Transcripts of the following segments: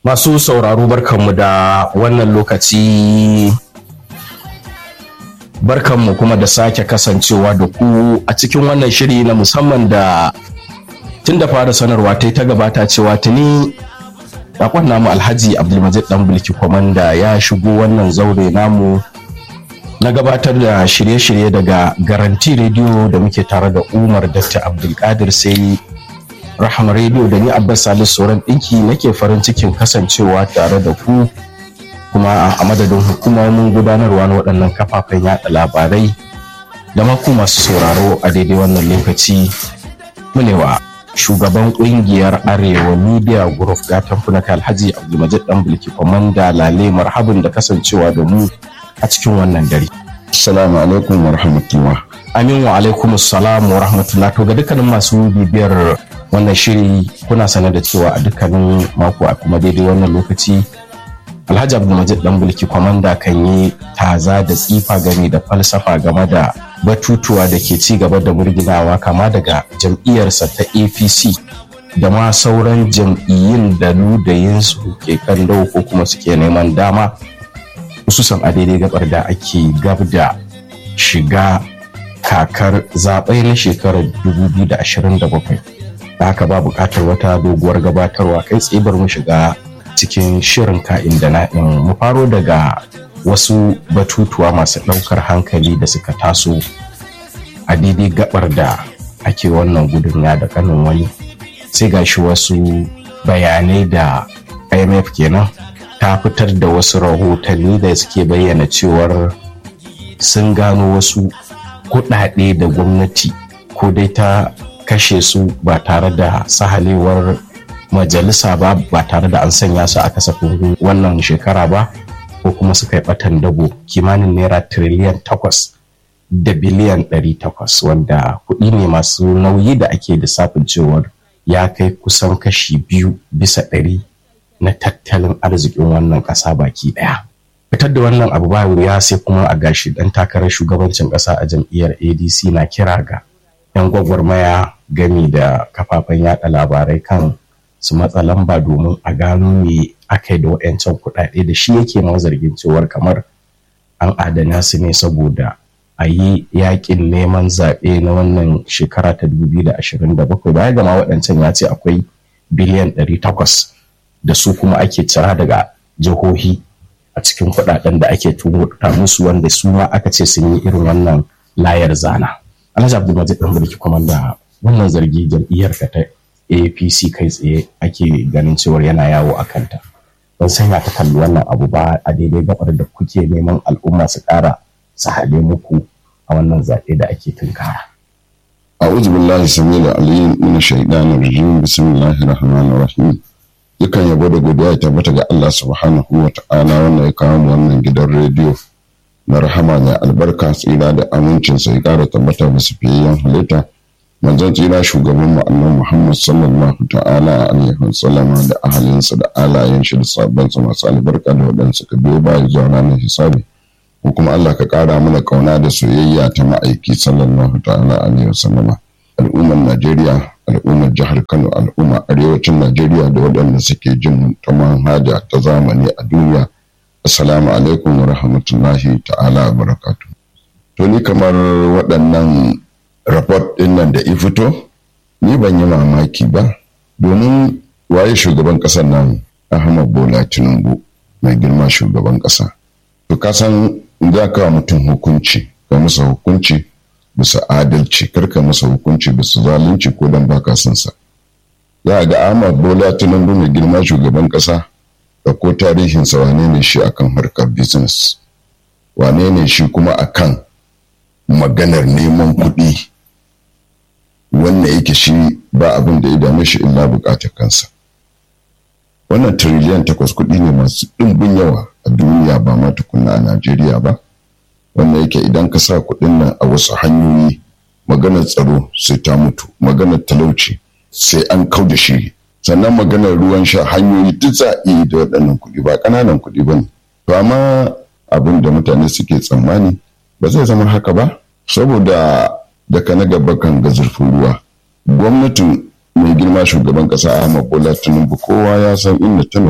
Masu sauraro barkanmu da wannan lokaci barkanmu kuma da sake kasancewa da ku a cikin wannan shiri na musamman da tun da fara sanarwa ta ta gabata cewa tuni bakon namu alhaji abdulmajid dan bulki kwamanda ya shigo wannan zaure namu na gabatar da shirye-shirye daga garanti rediyo da muke tare da umar dr abdulkadir sai rahama rediyo da ni abbas salisu sauran ɗinki nake farin cikin kasancewa tare da ku kuma a madadin hukumomin gudanarwa na waɗannan kafafen yaɗa labarai da maku masu sauraro a daidai wannan lokaci munewa shugaban ƙungiyar arewa media group gatan funaka alhaji abdulmajid dan bulki kwamanda lale marhabin da kasancewa da mu a cikin wannan dare Assalamu alaikum wa rahmatullah. amin wa alaikum assalam wa rahmatullah to ga dukkanin masu bibiyar wannan shiri kuna sane da cewa a dukkanin mako a kuma daidai wannan lokaci alhaji abdulmajid dan bulki kwamanda kan yi taza da tsifa game da falsafa game da batutuwa da ke ci gaba da murginawa kama daga jam'iyyarsa ta apc da ma sauran jam'iyyun da ludayinsu ke kallo ko kuma suke neman dama hususan a daidai gabar da ake gab da shiga kakar zaɓe na shekarar 2027 da haka ba buƙatar wata doguwar gabatarwa kai tsibar mu shiga cikin shirin ka'in da na'in mu faro daga wasu batutuwa masu ɗaukar hankali da suka taso a daidai gabar da ake wannan gudun ya da kanin wani sai gashi wasu bayanai da imf kenan ta fitar da wasu rahotanni da suke bayyana cewar sun gano wasu kuɗaɗe da gwamnati ko dai ta kashe su ba tare da sahalewar majalisa ba ba tare da an sanya su a kasafin wannan shekara ba ko kuma suka yi batan dabo kimanin naira tiriliyan takwas da biliyan ɗari takwas wanda kuɗi ne masu nauyi da ake lissafin cewar ya kai kusan kashi biyu bisa ɗari na tattalin arzikin wannan ƙasa baki ɗaya. Fitar da wannan abu ba wuya sai kuma a gashi ɗan takarar shugabancin ƙasa a jam'iyyar ADC na kira ga 'yan gwagwarmaya gami da kafafen yada labarai kan su matsa lamba domin a gano me aka yi da waɗancan kuɗaɗe da shi yake ma zargin cewar kamar an adana su ne saboda a yi yakin neman zaɓe na wannan shekara ta 2027 baya gama waɗancan ya ce akwai biliyan 800 da su kuma ake cira daga jihohi a cikin kuɗaɗen da ake tumurta musu wanda su ma aka ce sun yi irin wannan layar zana. Alhaji Abdulmajid ɗan mulki da wannan zargi jam'iyyar ka ta APC kai tsaye ake ganin cewar yana yawo a kanta. Ban sanya ta kalli wannan abu ba a daidai gabar da kuke neman al'umma su ƙara su hale muku a wannan zaɓe da ake tunkara. A'udhu billahi samil alim min shaitanir rajim bismillahir rahmanir rahim. Dukan yabo da godiya ya tabbata ga Allah subhanahu wa ta'ala wannan ya kawo mu wannan gidan rediyo na rahama mai albarka tsira da amincin sai ƙara tabbata musu fiyayyen halitta. manzon tsira shugaban mu annabi Muhammad sallallahu ta'ala alaihi wasallama da ahalinsa da alayen shi da sabbansa masu albarka da waɗanda suka biyo baya zuwa ranar hisabi ko kuma Allah ka ƙara mana ƙauna da soyayya ta ma'aiki sallallahu ta'ala alaihi wasallama al'ummar Najeriya al'ummar jihar Kano al'ummar arewacin Najeriya da waɗanda suke jin ta manhaja ta zamani a duniya assalamu alaikum wa rahmatullahi ta'ala wa barakatuh to ni kamar waɗannan rapport ɗin nan da i fito ni ban yi mamaki ba domin waye shugaban ƙasar nan ahmad bola tinubu mai girma shugaban ƙasa to ka san za ka mutum hukunci ka masa hukunci bisa adalci kar ka masa hukunci bisa zalunci ko dan baka son sa za ga ahmad bola tinubu mai girma shugaban ƙasa da ko tarihinsa wane ne shi akan harkar business wane ne shi kuma akan maganar neman kuɗi wanda yake shi ba abin da ya dame shi illa bukatar kansa wannan tiriliyan takwas kuɗi ne masu ɗimbin yawa a duniya ba ma tukunna a najeriya ba wanda yake idan ka sa kuɗin nan a wasu hanyoyi maganar tsaro sai ta mutu maganar talauci sai an kau da shi sannan maganar ruwan sha hanyoyi duk za a iya da waɗannan kuɗi ba ƙananan kuɗi ba ne to amma abin da mutane suke tsammani ba zai zama haka ba saboda daga na gaba kan ga zurfin ruwa gwamnatin mai girma shugaban kasa ahmad bola tinubu kowa ya san inda ta nufa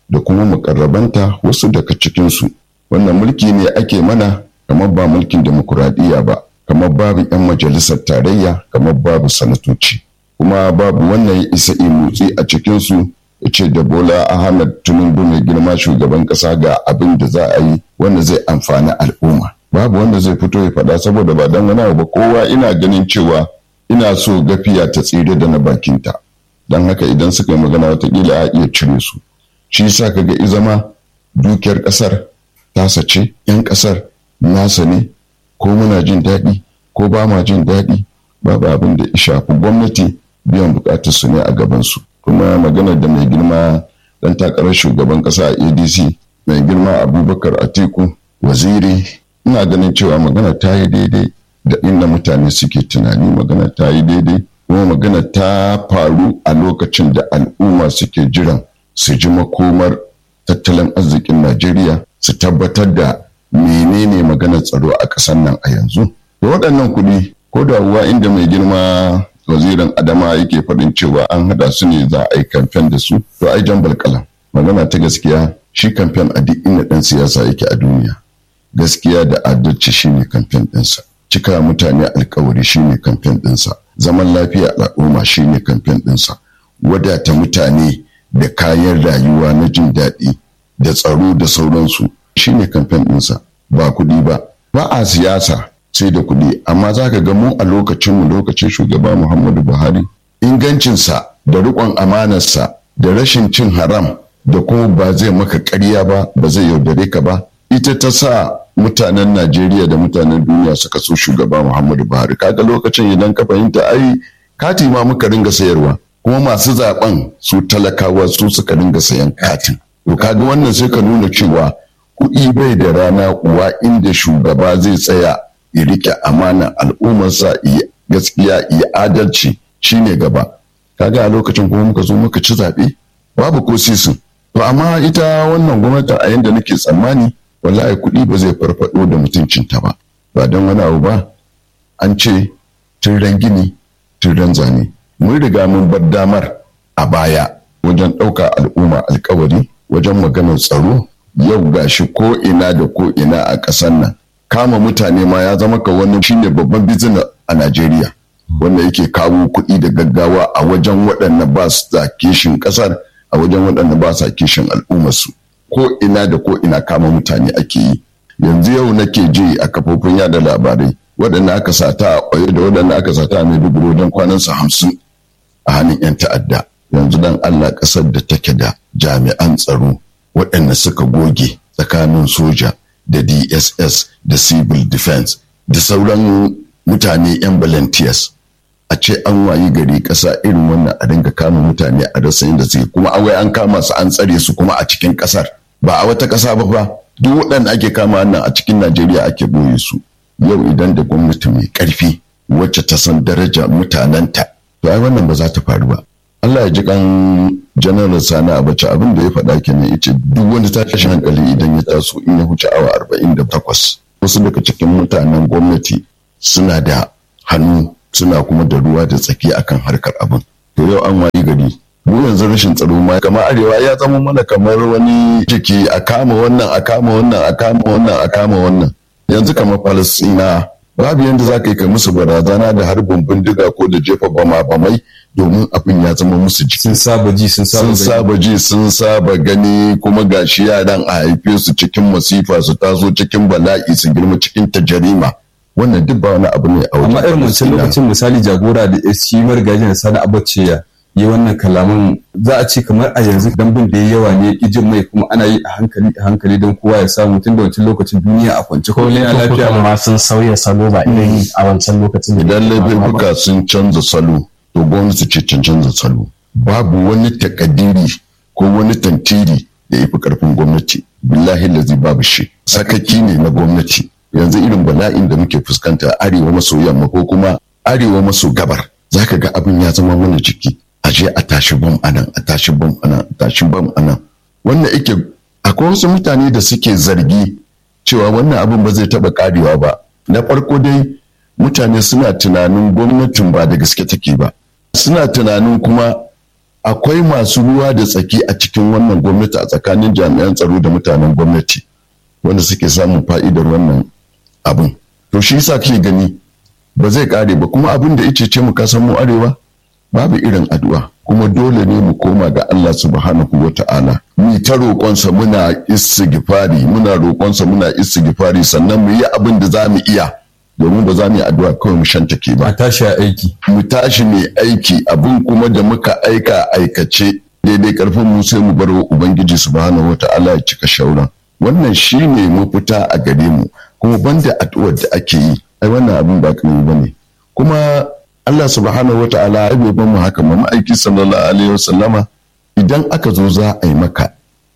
da kuma mukarrabanta wasu daga cikinsu wannan mulki ne ake mana kamar ba mulkin demokuraɗiyya ba kamar babu 'yan majalisar tarayya kamar babu sanatoci kuma babu wannan ya isa motsi a cikinsu ya ce da bola ahmed tinubu mai girma shugaban ƙasa ga abin da za a yi wanda zai amfani al'umma babu wanda zai fito ya faɗa saboda ba dan wani ba kowa ina ganin cewa ina so gafiya ta tsire da na bakinta don haka idan suka yi magana watakila a iya cire su shi yasa kaga izama dukiyar ƙasar tasa ce 'yan ƙasar nasa ne ko muna jin daɗi ko ba ma jin daɗi babu abin da ya shafi gwamnati biyan bukatar su ne a gabansu kuma maganar da mai girma dan takarar shugaban ƙasa a adc mai girma abubakar atiku waziri ina ganin cewa magana ta yi daidai da inda mutane suke tunani magana ta yi daidai kuma magana ta faru a lokacin da al'umma suke jiran su ji makomar tattalin arzikin najeriya su tabbatar da menene maganar tsaro a ƙasar nan a yanzu da waɗannan kuɗi ko da uwa inda mai girma wazirin adama yake faɗin cewa an haɗa su ne za a yi kamfen da su to ai jan balkalan magana ta gaskiya shi kamfen a duk inda ɗan siyasa yake a duniya gaskiya da adalci shine kamfen ɗinsa cika mutane alkawari shine kamfen ɗinsa zaman lafiya al'umma shine kamfen ɗinsa wadata mutane da kayan rayuwa na jin daɗi da tsaro da sauransu shine kamfen ɗinsa ba kuɗi ba ba a siyasa sai da kuɗi amma za ka ga mu a lokacinmu lokacin shugaba muhammadu buhari ingancinsa da riƙon amanarsa da rashin cin haram da kuma ba zai maka ƙarya ba ba zai yaudare ka ba ita ta sa mutanen najeriya da mutanen duniya suka so shugaba muhammadu buhari kaga lokacin idan ka fahimta ai kati ma muka ringa sayarwa kuma masu zaben su talakawa su suka ringa sayan katin to kaga wannan sai ka nuna cewa kuɗi bai da rana uwa inda shugaba zai tsaya ya rike amanar al'ummarsa ya gaskiya ya adalci shine gaba kaga a lokacin kuma muka zo muka ci zaɓe babu ko sisin to amma ita wannan gwamnati a yanda nake tsammani wallahi kuɗi ba zai farfado da mutuncinta ba ba don wani abu ba an ce tun ran gini tun ran zane mun riga mun bar damar a baya wajen ɗauka al'umma alkawari wajen maganar tsaro yau gashi ko ina da ko ina a ƙasar nan kama mutane ma ya zama ka wannan shine babban bizina a Najeriya wanda yake kawo kuɗi da gaggawa a wajen waɗanda ba su da kishin ƙasar a wajen waɗanda ba sa kishin al'ummarsu ko ina da ko ina kama mutane ake yi yanzu yau nake ji a kafofin yada labarai waɗanda aka sata a ƙwaye da waɗanda aka sata a maiduguri wajen kwanansa hamsin a hannun 'yan ta'adda yanzu dan Allah ƙasar da take da jami'an tsaro waɗanda suka goge tsakanin soja da dss da civil defense da sauran mutane 'yan volunteers a ce an wayi gari ƙasa irin wannan a dinga kama mutane a rasa inda suke kuma awai an kama su an tsare su kuma a cikin ƙasar ba a wata ƙasa ba fa duk waɗanda ake kama nan a cikin najeriya ake boye su yau idan da gwamnati mai ƙarfi wacce ta san daraja mutanenta to ai wannan ba za ta faru ba Allah ya ji kan janaral sani abacha abin da ya faɗa kenan ya ce duk wani tashin hankali idan ya taso in ya huce awa arba'in da takwas wasu daga cikin mutanen gwamnati suna da hannu suna kuma da ruwa da tsaki akan harkar abin to yau an wayi gari mu yanzu rashin tsaro ma kamar arewa ya zama mana kamar wani jiki a kama wannan a kama wannan a kama wannan a kama wannan yanzu kamar falastina babu yadda za ka yi ka musu barazana da harbin bindiga ko da jefa bama bamai domin abin ya zama musu jiki. Sun saba ji sun saba Sun saba ji sun saba gani kuma gashi yaran a haife su cikin masifa su taso cikin bala'i su girma cikin tajarima. Wannan duk ba wani abu ne a Amma irin wancan lokacin misali jagora da shi marigajin sani abace ya yi wannan kalaman za a ce kamar a yanzu dambin da ya yawa ne ijin mai kuma ana yi a hankali a hankali don kowa ya samu tun da wancan lokacin duniya a kwance ko ne lafiya ma sun sauya salo ba irin a wancan lokacin Idan laifuka sun canza salo to gwamnati ce can canza salo babu wani takadiri ko wani tantiri da ya fi karfin gwamnati billahi lazi babu shi sakaki ne na gwamnati yanzu irin bala'in da muke fuskanta arewa maso yamma ko kuma arewa maso gabar zaka ga abin ya zama mana jiki a je a tashi bam anan a tashi bam anan a tashi bam anan wannan yake akwai wasu mutane da suke zargi cewa wannan abin ba zai taba karewa ba na farko dai mutane suna tunanin gwamnatin ba da gaske take ba suna tunanin kuma akwai masu ruwa da tsaki a cikin wannan gwamnati a tsakanin jami'an tsaro da mutanen gwamnati wanda suke samun fa'idar wannan abin to shi yasa kake gani ba zai kare ba kuma abin da ice ce mu kasan mu arewa babu irin addu'a kuma dole ne mu koma ga Allah subhanahu wa ta'ala mu ta roƙonsa muna istighfari muna roƙonsa muna istighfari sannan mu yi abin da za mu iya domin ba za mu yi addu'a kawai mu shantake ba a tashi a aiki mu tashi mai aiki abin kuma da muka aika aikace daidai karfin mu sai mu bar wa ubangiji subhanahu wa ta'ala ya cika shauran wannan shine mafita a gare mu kuma banda addu'ar da ake yi ai wannan abin ba kamar bane kuma Allah subhanahu wa ta'ala ya bai mu haka ma ma'aiki sallallahu alaihi wasallama idan aka zo za a yi maka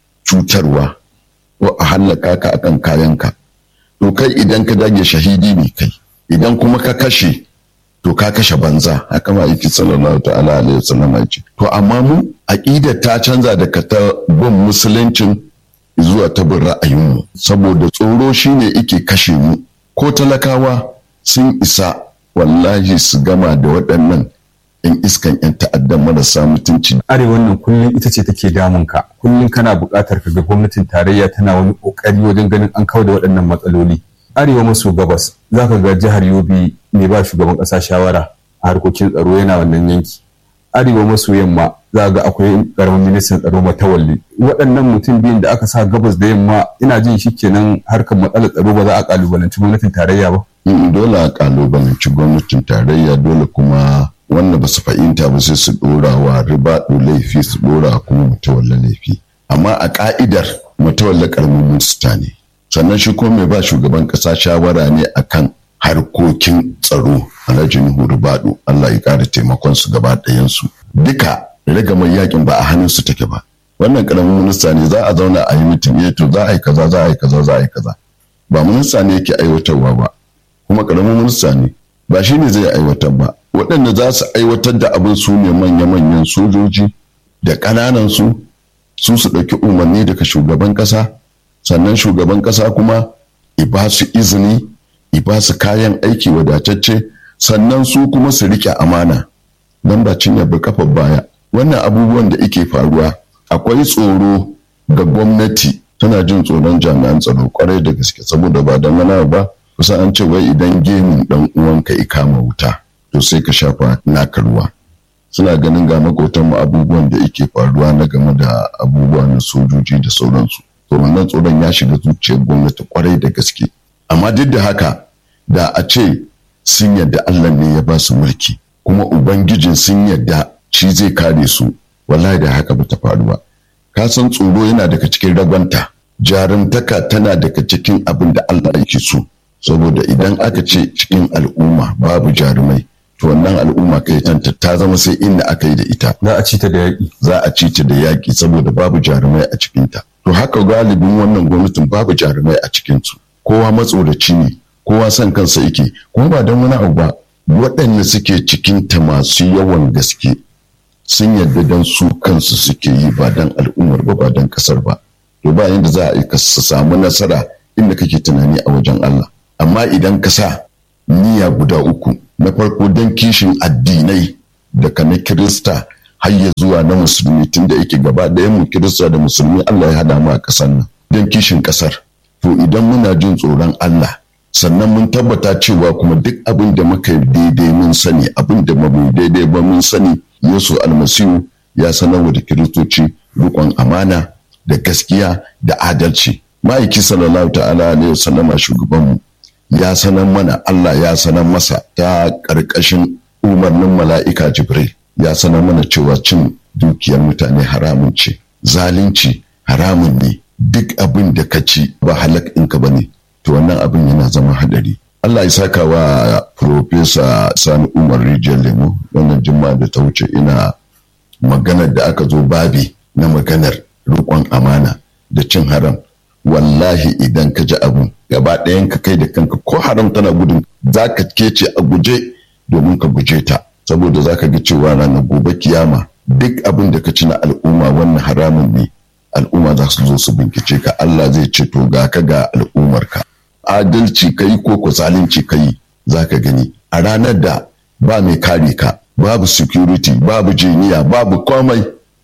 cutarwa ko a hallaka ka akan kayanka to kai idan ka dage shahidi ne kai idan kuma ka kashe to ka kashe banza haka ma'aiki sallallahu ta'ala alaihi wasallama ya ce to amma mu aqidar ta canza daga ta bin musuluncin zuwa ta bin ra'ayinmu saboda tsoro shine ike kashe mu ko talakawa sun isa wallahi su gama da waɗannan 'yan iskan 'yan ta'addan marasa mutunci. arewan nan kullum ita ce take damun ka kullum kana buƙatar ka ga gwamnatin tarayya tana wani ƙoƙari wajen ganin an kawo da waɗannan matsaloli arewa maso gabas za ka ga jihar yobe mai ba shugaban ƙasa shawara a harkokin tsaro yana wannan yanki arewa maso yamma za ga akwai ƙaramin ministan tsaro matawalli waɗannan mutum biyun da aka sa gabas da yamma ina jin shi kenan harkar matsalar tsaro ba za a ƙalubalanci gwamnatin tarayya ba dole a ƙalubalanci gwamnatin tarayya dole kuma wanda ba su fahimta ba sai su dora wa riba laifi su dora kuma mutawalla laifi amma a ka'idar mutawalla karamin minista ne sannan shi kuma mai ba shugaban kasa shawara ne akan harkokin tsaro alhaji nuhu ribadu allah ya kara taimakon su gaba ɗayansu duka ragamar yakin ba a hannun su take ba wannan karamin minista ne za a zauna a yi mutum to za a yi kaza za a yi kaza za a yi kaza ba minista ne yake aiwatarwa ba kuma karamin minista ne ba shi ne zai aiwatar ba waɗanda za su aiwatar da abin su ne manya-manyan sojoji da ƙananan su su su ɗauki umarni daga shugaban ƙasa sannan shugaban ƙasa kuma i ba su izini i ba su kayan aiki wadatacce sannan su kuma su riƙe amana don ba cinye ba kafa baya wannan abubuwan da ike faruwa akwai tsoro ga gwamnati tana jin tsoron jami'an tsaro kwarai da gaske saboda ba don wani ba kusa an ce wai idan gemun dan uwanka ya kama wuta to sai ka shafa naka ruwa suna ganin ga makotan mu abubuwan da yake faruwa na game da abubuwa na sojoji da sauransu to wannan tsoron ya shiga zuciyar gwamnati kwarai da gaske amma duk da haka da a ce sun yadda Allah ne ya ba su mulki kuma ubangijin sun yadda shi zai kare su wallahi da haka bata faru ba ka san tsoro yana daga cikin ragwanta jarumtaka tana daga cikin abin da Allah yake so saboda idan aka ce cikin al'umma babu jarumai to wannan al'umma kai tanta ta zama sai inda aka yi da ita za a ci ta da yaƙi za a ci ta da yaƙi saboda babu jarumai a cikinta to haka galibin wannan gwamnatin babu jarumai a cikinsu kowa matsoraci ne kowa son kansa yake kuma ba don wani abu ba waɗanda suke cikinta masu yawan gaske sun yarda don su kansu suke yi ba don al'ummar ba ba don ƙasar ba to ba yadda za a yi ka samu nasara inda kake tunani a wajen Allah amma idan ka sa niyya guda uku na farko don kishin addinai daga na kirista har ya zuwa na musulmi tun da yake gaba ɗayan mu kirista da musulmi Allah ya hada mu a ƙasar nan don kishin ƙasar to idan muna jin tsoron Allah sannan mun tabbata cewa kuma duk abin da muka yi daidai mun sani abin da mu daidai ba mun sani Yesu almasihu ya sanar da kiristoci rikon amana da gaskiya da adalci ma'aiki sallallahu ta'ala alaihi wasallama shugabanmu ya sanar mana Allah ya sanar masa ta ƙarƙashin umarnin mala'ika Jibril ya sanar mana cewa cin dukiyar mutane haramun ce zalunci haramun ne duk abin da ka ci ba halak ɗinka ba ne to wannan abin yana zama hadari Allah ya saka wa Profesa Sani Umar Rijiyar Lemo wannan jima da ta wuce ina maganar da aka zo babi na maganar riƙon amana da cin haram wallahi idan ka ji abun gaba ɗayan ka kai da kanka ko haram tana gudun za ka kece a guje domin ka guje ta saboda za ka ga cewa ranar gobe kiyama duk abin da ka ci na al'umma wannan haramun ne al'umma za su zo su bincike ka Allah zai ce to ga ka ga al'ummarka adalci kai ko ko zalunci kai za ka gani a ranar da ba mai kare ka babu security babu jiniya babu komai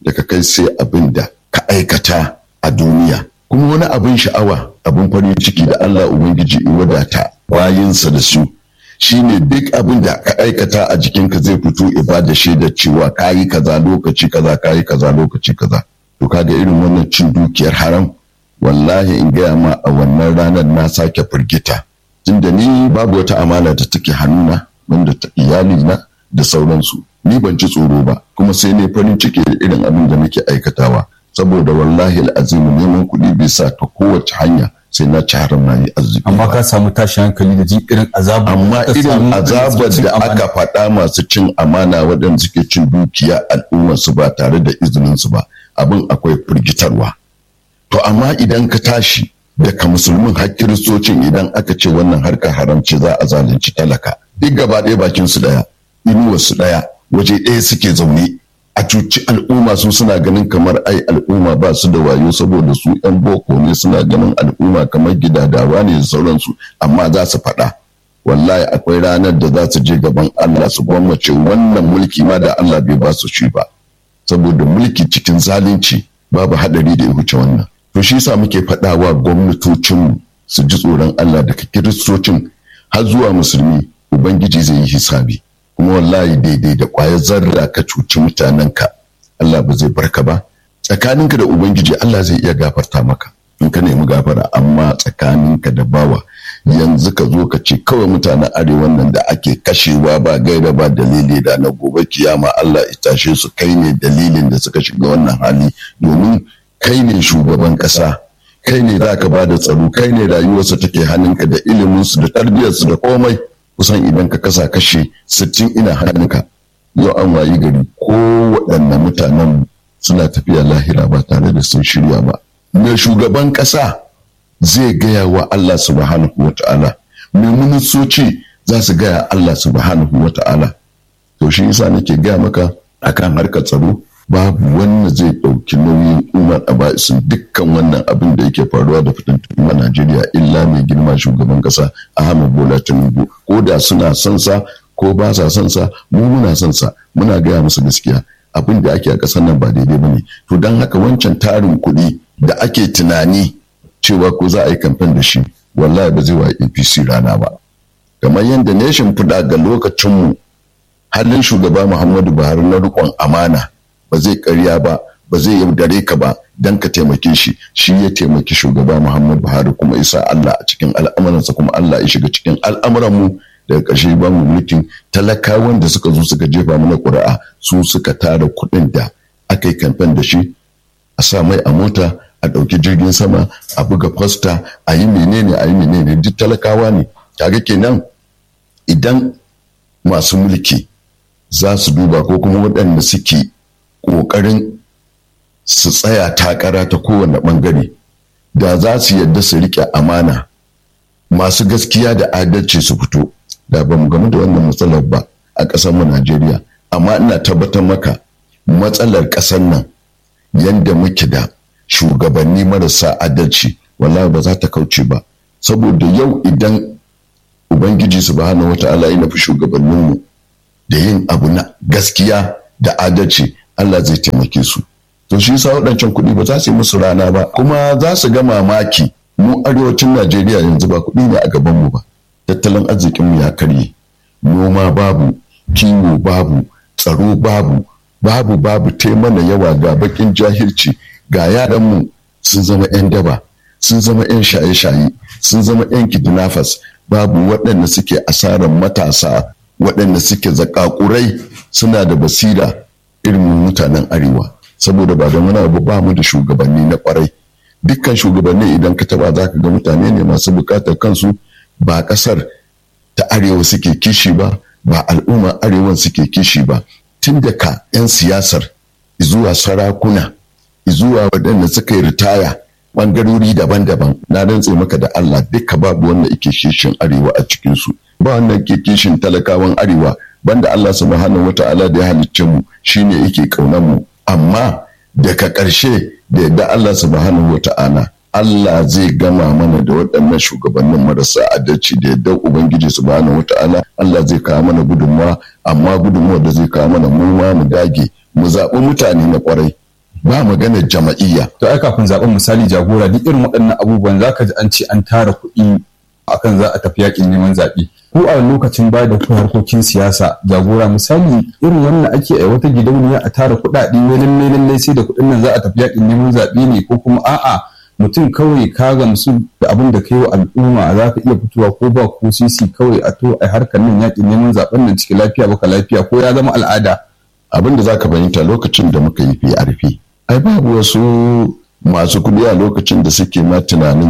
daga kai sai abin da ka aikata a duniya kuma wani abin sha'awa abin farin ciki da Allah Ubangiji in wadata bayinsa da su shine duk abin da ka aikata a jikinka zai fito ibada shaidar cewa ka yi kaza lokaci kaza ka yi kaza lokaci kaza to kaga irin wannan cin dukiyar haram wallahi in gaya ma a wannan ranar na sake firgita tunda ni babu wata amana da take hannuna wanda ta iyalina da sauransu ni ban ci tsoro ba kuma sai ne farin ciki da irin abin da nake aikatawa saboda wallahi al'azimu neman kuɗi bai sa ta kowace hanya sai na ci haram na yi arziki amma ka samu tashin hankali da jin irin azabar amma ka irin samu azabar cin da amana. aka faɗa masu cin amana waɗanda suke cin dukiya al'ummar su ba tare da izinin su ba abin akwai firgitarwa to amma idan ka tashi daga musulmin har kiristocin idan aka ce wannan harkar haramci za a zalunci talaka duk gaba ɗaya bakin su ɗaya inuwar su ɗaya waje ɗaya suke zaune a cuci al'umma su suna ganin kamar ai al'umma ba su da wayo saboda su yan boko ne suna ganin al'umma kamar gidadawa ne da sauransu amma za su faɗa wallahi akwai ranar da za su je gaban Allah su gwammace wannan mulki ma da Allah bai ba su shi ba saboda mulki cikin zalunci babu hadari da ya wuce wannan to shi yasa muke faɗawa gwamnatocinmu su ji tsoron Allah daga kiristocin har zuwa musulmi ubangiji zai yi hisabi kuma wallahi daidai da ƙwayar zarra ka cuci mutanenka Allah ba zai barka ba tsakaninka da ubangiji Allah zai iya gafarta maka in ka nemi gafara amma tsakaninka da bawa yanzu ka zo ka ce kawai mutanen arewan nan da ake kashewa ba gaira ba dalili da na gobe kiyama Allah ya tashe su kai ne dalilin da suka shiga wannan hali domin kai ne shugaban ƙasa kai ne za ka ba da tsaro kai ne rayuwarsu take hannunka da iliminsu da tarbiyyarsu da komai kusan idan ka kasa kashe sittin ina hannunka yau an wayi gari ko waɗanne mutanen suna tafiya lahira ba tare da sun shirya ba me shugaban ƙasa zai gaya wa Allah subhanahu wa ta'ala me ministoci za su gaya Allah subhanahu wa ta'ala to shi yasa nake gaya maka akan harkar tsaro babu wanda zai ɗauki nauyin umar a ba'isin dukkan wannan abin da yake faruwa da fitintunu a Najeriya illa mai girma shugaban ƙasa Ahmed Bola Tinubu ko da suna son sa ko ba sa son sa mu muna son sa muna gaya musu gaskiya abin da ake a ƙasar nan ba daidai bane to don haka wancan tarin kuɗi da ake tunani cewa ko za a yi kamfen da shi wallahi ba zai wa APC rana ba kamar yadda nation fuda ga lokacinmu halin shugaba Muhammadu Buhari na riƙon amana ba zai karya ba ba zai yaudare ka ba don ka taimake shi shi ya taimaki shugaba Muhammadu Buhari kuma isa Allah a cikin al'amuransa kuma Allah ya shiga cikin al'amuranmu daga ƙarshe ba mu mulkin talakawan da suka zo suka jefa mana ƙuri'a su suka tara kuɗin da aka yi kamfen da shi a sa mai a mota a ɗauki jirgin sama a buga fasta a yi menene a yi menene duk talakawa ne kaga kenan idan masu mulki za su duba ko kuma waɗanda suke ƙoƙarin su tsaya takara ta kowane ɓangare da za su yadda su riƙe amana masu gaskiya da adalci su fito da ba mu gamu da wannan matsalar ba a ƙasar mu Najeriya amma ina tabbatar maka matsalar ƙasar nan yadda muke da shugabanni marasa adalci wallahi ba za ta kauce ba saboda yau idan ubangiji subhanahu wata'ala ya nufi shugabanninmu da yin abu na gaskiya da adalci Allah zai taimake su to shi yasa waɗancan kuɗi ba za su yi musu rana ba kuma za su ga mamaki mu arewacin Najeriya yanzu ba kuɗi ne a gaban mu ba tattalin arzikinmu ya karye noma babu kiwo babu tsaro babu babu babu mana yawa ga bakin jahilci ga yaranmu sun zama 'yan daba sun zama 'yan shaye-shaye sun zama 'yan kidnappers babu waɗanda suke asarar matasa waɗanda suke zakakurai suna da basira irin mutanen arewa saboda ba da wani abu ba mu da shugabanni na kwarai dukkan shugabanni idan ka taba za ka ga mutane ne masu bukatar kansu ba ƙasar ta arewa suke kishi ba ba al'umma arewan suke kishi ba tun da ka 'yan siyasar zuwa sarakuna zuwa waɗanda suka yi ritaya ɓangarori daban-daban na rantse maka da Allah duka babu wanda yake kishin arewa a cikinsu ba wanda ke kishin talakawan arewa banda Allah subhanahu wata'ala da ya halicce mu shine yake kaunar mu amma daga ƙarshe da yadda Allah subhanahu wata'ala Allah zai gama mana da waɗannan shugabannin marasa adalci da yadda Ubangiji subhanahu wata'ala Allah zai kawo mana gudunmawa amma gudunmawa da zai kawo mana mu ma mu dage mu zaɓi mutane na ƙwarai ba magana jama'iyya to ai kafin zaben misali jagora duk irin waɗannan abubuwan zaka ji an ce an tara kuɗi akan za a tafi yakin neman zaɓe ko a lokacin ba da harkokin siyasa jagora misali irin wannan ake a wata gidauniya a tara kuɗaɗe wai lallai lallai sai da kuɗin nan za a tafi yakin neman zaɓe ne ko kuma a'a mutum kawai ka gamsu da abin da kai wa al'umma za ka iya fitowa ko ba ko sisi kawai a to a harkar nan yakin neman zaɓen nan cikin lafiya baka lafiya ko ya zama al'ada abin da za ka fahimta lokacin da muka yi PRP ai babu wasu masu kuɗi a lokacin da suke ma tunanin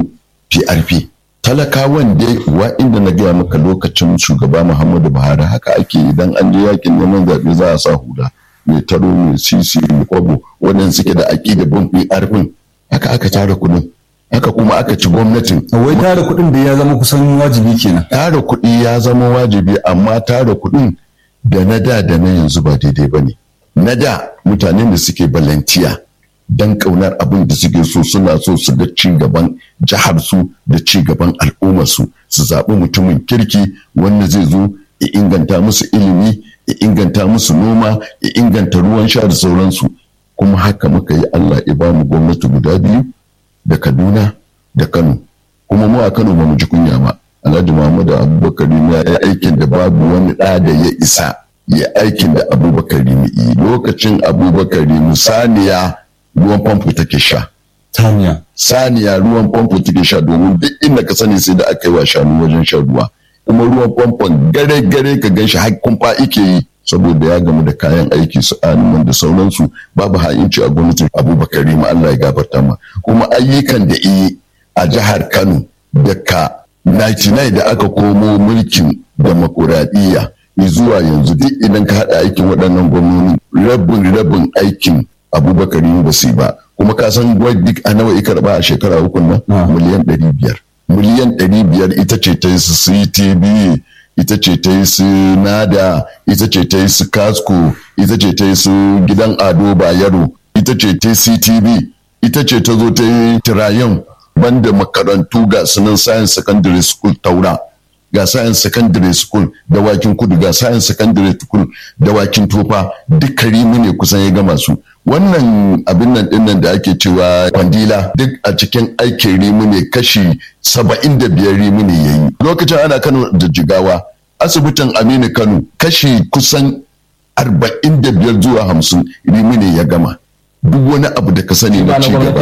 PRP talakawan dai wa inda na gaya maka lokacin shugaba Muhammadu Buhari haka ake idan an je yakin neman zaɓe za a sa hula mai taro mai sisi mai kwabo waɗanda suke da aƙida bin PRP haka aka tara kuɗin haka kuma aka ci gwamnatin wai tara kuɗin da ya zama kusan wajibi kenan tara kuɗi ya zama wajibi amma tara kuɗin da na da da na yanzu ba daidai ba ne na da mutanen da suke balantiya don ƙaunar abin da suke so suna so su ga ci gaban jihar su da ci gaban al'ummar su su zaɓi mutumin kirki wanda zai zo ya inganta musu ilimi ya inganta musu noma ya inganta ruwan sha da sauransu kuma haka muka yi Allah ya ba mu gwamnati guda biyu da Kaduna da Kano kuma mu a Kano ba mu ji kunya ba Alhaji Muhammadu Abubakar ya yi aikin da babu wani ɗa da ya isa ya aikin da Abubakar yi lokacin Abubakar saniya ruwan famfo take sha tanya saniya ruwan famfo take sha domin duk inda ka sani sai da aka yi wa shanu wajen shan ruwa kuma ruwan famfon gare gare ka gan shi har kumfa ike yi saboda ya gamu da kayan aiki su animan da sauransu babu ha'inci a gwamnatin abubakar ma Allah ya gafarta ma kuma ayyukan da yi a jihar kano daga 99 da aka komo mulkin demokuraɗiyya zuwa yanzu duk idan ka haɗa aikin waɗannan gwamnoni rabin rabin aikin abubakar ba su ba kuma ka san duk a nawa ya karɓa a shekara uku nan miliyan ɗari biyar miliyan ɗari biyar ita ce ta yi su ctv ita ce ta yi su nada ita ce ta yi su kasko ita ce ta yi su gidan ado bayero ita ce ta yi ctv ita ce ta zo ta yi tirayen banda makarantu ga sunan science secondary school taura ga science secondary school da wakin kudu ga science secondary school da wakin tofa duk karimi ne kusan ya gama su wannan abin nan dinnan da ake cewa kwandila duk a cikin aikin rimu ne kashi saba'in da biyar rimu ne ya yi lokacin ana kano da jigawa asibitin aminu kano kashi kusan arba'in da biyar zuwa hamsin rimu ne ya gama duk wani abu da ka sani na ci gaba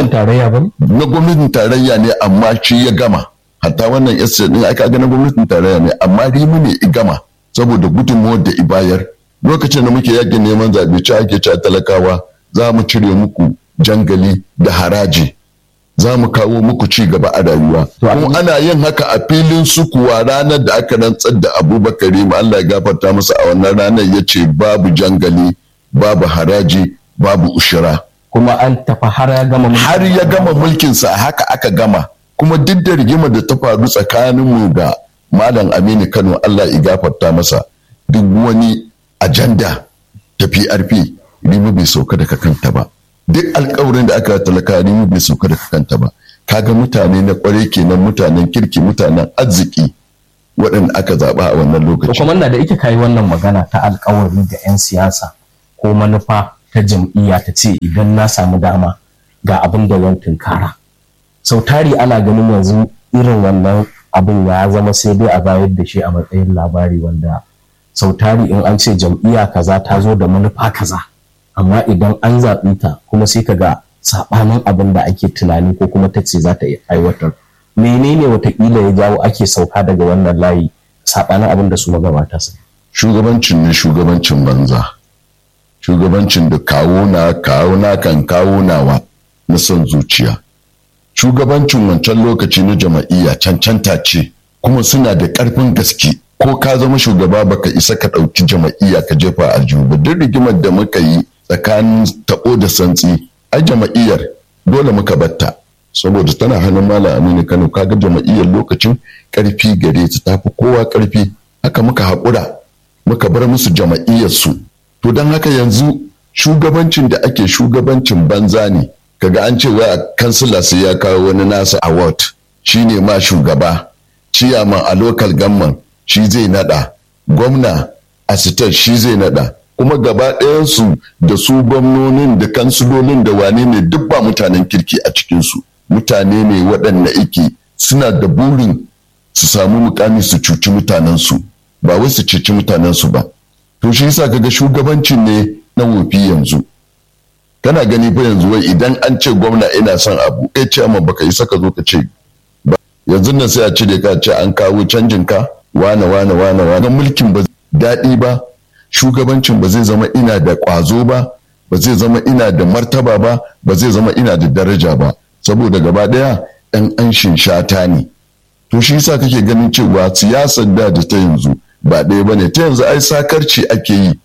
na gwamnatin tarayya ne amma shi ya gama hatta wannan estate din aka ga na gwamnatin tarayya ne amma rimu ne i gama saboda gudunmuwar da ibayar lokacin da muke yakin neman zaɓe ci ake ci talakawa za mu cire muku jangali da haraji za mu kawo muku ci gaba a rayuwa kuma ana yin haka a filin sukuwa ranar da aka rantsar da abubakar ma Allah ya gafarta masa a wannan ranar ya ce babu jangali babu haraji babu ushira kuma an tafi har ya gama har ya gama mulkinsa haka aka gama kuma duk da rigimar da ta faru tsakaninmu da malam aminu kano Allah ya gafarta masa duk wani ajanda ta PRP rimu bai sauka daga kanta ba duk alkawarin da aka talaka rimu bai sauka daga kanta ba kaga mutane na kware kenan mutanen kirki mutanen arziki waɗanda aka zaɓa a wannan lokaci. Kuma na da ita kayi wannan magana ta alkawari ga 'yan siyasa ko manufa ta jam'iyya ta ce idan na samu dama ga abin da zan tunkara. Sau tari ana ganin yanzu irin wannan abin ya zama sai dai a bayar da shi a matsayin labari wanda sau tari in an ce jam'iyya kaza ta zo da manufa kaza amma idan an zaɓi ta kuma sai ka ga saɓanin abin da ake tunani ko kuma ta ce za ta aiwatar menene watakila ya jawo ake sauka daga wannan layi saɓanin abin da su magabata su shugabancin ne shugabancin banza shugabancin da kawo na kawo na kan kawo nawa na son zuciya shugabancin wancan lokaci na jama'iyya cancanta ce kuma suna da ƙarfin gaske ko ka zama shugaba baka isa ka ɗauki jama'iyya ka jefa aljihu ba duk rigimar da muka yi tsakanin taɓo da santsi ai jama'iyyar dole muka batta saboda tana hannun malam aminu kano kaga jama'iyyar lokacin ƙarfi gare ta tafi kowa ƙarfi haka muka haƙura muka bar musu jama'iyyar su to don haka yanzu shugabancin da ake shugabancin banza ne kaga an ce wai a kansila sai ya kawo wani nasa award shine ma shugaba ciyaman a local government shi zai nada gwamna a state shi zai nada kuma gaba ɗayansu da su gwamnonin da kansilolin da wane ne duk ba mutanen kirki a cikinsu mutane ne waɗanda ike suna da burin su samu mukami su cuci mutanensu ba wai su cuci mutanensu ba to shi yasa kaga shugabancin ne na wofi yanzu kana gani fa yanzu wai idan an ce gwamna ina son abu eh ce amma baka yi saka zo ka ce ba yanzu nan sai a cire ka ce an kawo canjin ka wane wane wane wane mulkin ba daɗi ba shugabancin ba zai zama ina da ƙwazo ba ba zai zama ina da martaba ba ba zai zama ina da daraja ba saboda gaba ɗaya ɗan anshin shata ne to shi yasa kake ganin cewa siyasar da da ta yanzu ba ɗaya ba ne ta yanzu ai sakarci ake yi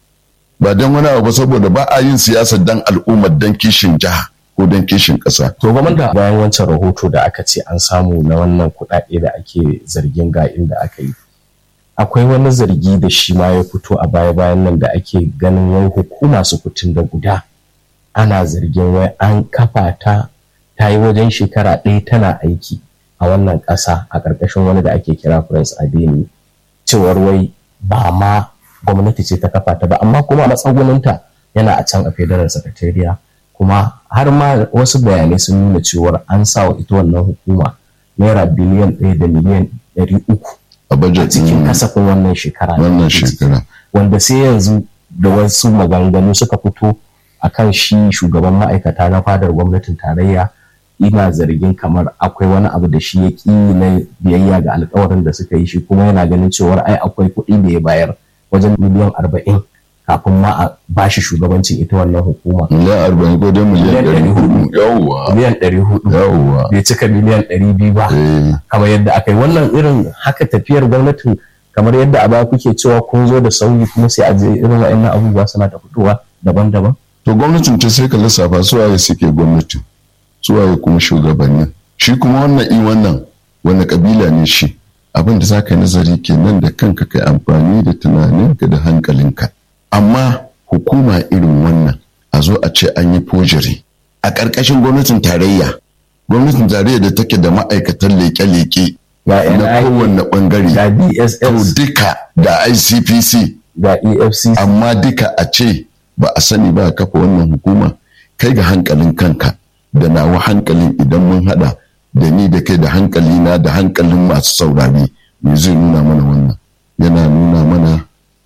ba don wani abu saboda ba a yin siyasar dan al'ummar dan kishin jiha ko dan kishin ƙasa. To gwamnati bayan wancan rahoto da aka ce an samu na wannan kuɗaɗe da ake zargin ga inda aka yi. Akwai wani zargi da shi ma ya fito a baya bayan nan da ake ganin wai hukuma su kutun da guda. Ana zargin wai an kafa ta ta yi wajen shekara ɗaya tana aiki a wannan ƙasa a ƙarƙashin wani da ake kira Prince Adeni. Cewar wai ba ma gwamnati ce ta kafa ta ba amma kuma matsaguninta yana a can a federal secretariat kuma har ma wasu bayanai sun nuna cewar an sa wa ita wannan hukuma naira biliyan ɗaya da miliyan ɗari uku a cikin kasafin wannan shekara wannan shekara wanda sai yanzu da wasu maganganu suka fito akan shi shugaban ma'aikata na fadar gwamnatin tarayya ina zargin kamar akwai wani abu da shi ya ƙi na biyayya ga alkawarin da suka yi shi kuma yana ganin cewar ai akwai kuɗi da ya bayar wajen miliyan arba'in kafin ma a bashi shugabancin ita wannan hukuma. Miliyan arba'in ko dai miliyan ɗari hudu. Yawwa. Miliyan ɗari hudu. Yawwa. Bai cika miliyan ɗari biyu ba. Kamar yadda aka yi wannan irin haka tafiyar gwamnatin kamar yadda a baya kuke cewa kun zo da sauyi kuma sai a je irin wa'annan abubuwa suna ta fitowa daban-daban. To gwamnatin ta sai ka lissafa su waye suke gwamnatin. Su waye kuma shugabannin. Shi kuma wannan i wannan wani kabila ne shi. abin da za ka nazari kenan da kanka kai amfani da tunaninka da hankalinka amma hukuma irin wannan a zo a ce an yi fojiri a ƙarƙashin gwamnatin tarayya gwamnatin tarayya da take da ma'aikatan leƙe-leƙe na kowanne ɓangare da dss duka da icpc da efcc amma duka a ce ba a sani ba a kafa wannan hukuma kai ga hankalin kanka da nawa hankalin idan mun hada da ni da kai da hankali na da hankalin masu saurari me zai nuna mana wannan yana nuna mana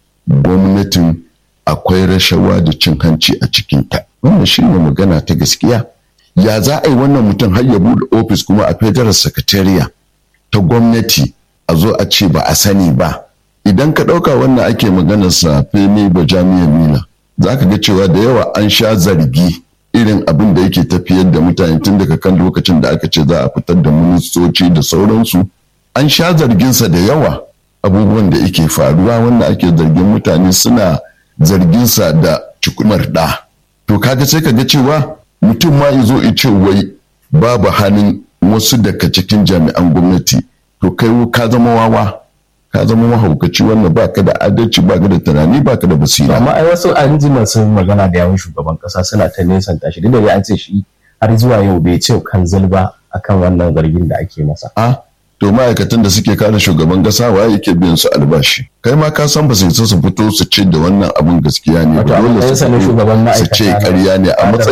gwamnatin akwai rashawa da cin hanci a cikinta wannan shi ne magana ta gaskiya ya za a yi wannan mutum har ya buɗe ofis kuma a federal secretariat ta gwamnati a zo a ce ba a sani ba idan ka ɗauka wannan ake maganarsa femi ba jami'ar mila za ka ga cewa da yawa an sha zargi irin abin da yake tafiyar da mutane tun daga kan lokacin da aka ce za a fitar da ministoci da sauransu an sha zarginsa da yawa abubuwan da yake faruwa wanda ake zargin mutane suna zarginsa da cikumar ɗa to kaga sai ka ga cewa mutum ma ya zo ce wai babu hannun wasu daga cikin jami'an gwamnati to kai ka zama wawa ka zama mahaukaci wannan baka da adalci baka da tunani baka da basira amma ai wasu an ji masu magana da yawun shugaban kasa suna ta nesanta shi duk da an ce shi har zuwa yau bai ce kan zilba akan wannan zargin da ake masa a to ma'aikatan da suke kare shugaban kasa waye yake biyan su albashi kai ma ka san ba su su fito su ce da wannan abun gaskiya ne ba dole su ce ƙarya ne a matsayin